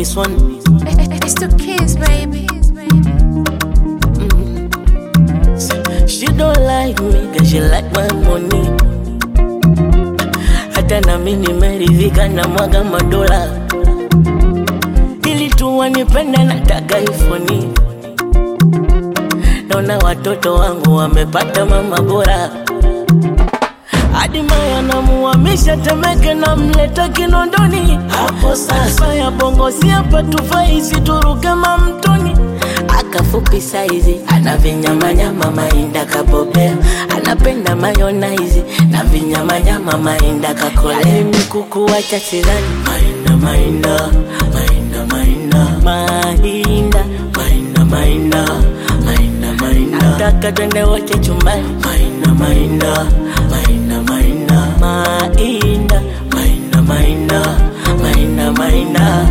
this one. It's the kids, baby. She don't like me, cause she like my money. Hata na mimi nimeridhika na mwaga madola, ili tu wanipende, nataka ifoni. Naona watoto wangu wamepata mama bora, hadi Maya namuhamisha Temeke, namleta Kinondoni. Hapo sasa ya bongo si hapa tufai, situruke mamtoni akafupi saizi ana vinyamanyama mainda kabobea anapenda mayonaizi na vinyamanyama mainda kakolea mikuku wacha sidhani mainda mainda mainda mainda mainda mainda mainda mainda mainda nataka twende wote chumbani mainda mainda mainda mainda mainda mainda mainda mainda mainda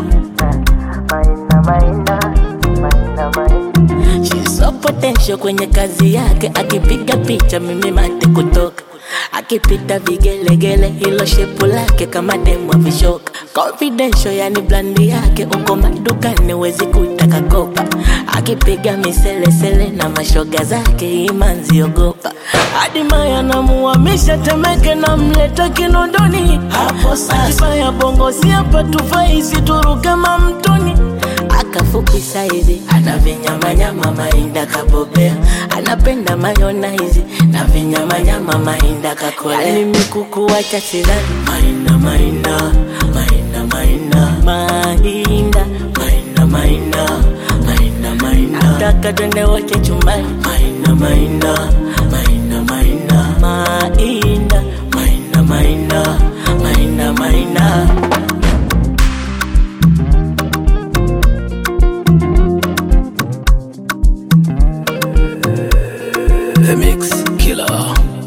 She's so potential kwenye kazi yake, akipiga picha mimi mate kutoka, akipita vigelegele, hilo shepu lake kama demu vishoka. Confidential yani blandi yake, uko madukani wezi kutaka kopa, akipiga miselesele na mashoga zake, imanzi ogopa. Hadi Maya namuhamisha Temeke, namleta Kinondoni. Hapo sasa ya bongo si hapa tufai, situruke mamtoni akafupi saizi ana vinyamanyama mainda kabobea anapenda mayonaizi na vinyamanyama mainda kakolea yani mikuku wacha sidhani mainda mainda mainda mainda mainda mainda mainda mainda mainda nataka twende wote chumbani mainda mainda mainda mainda mainda mainda mainda mainda mainda The Mix Killer.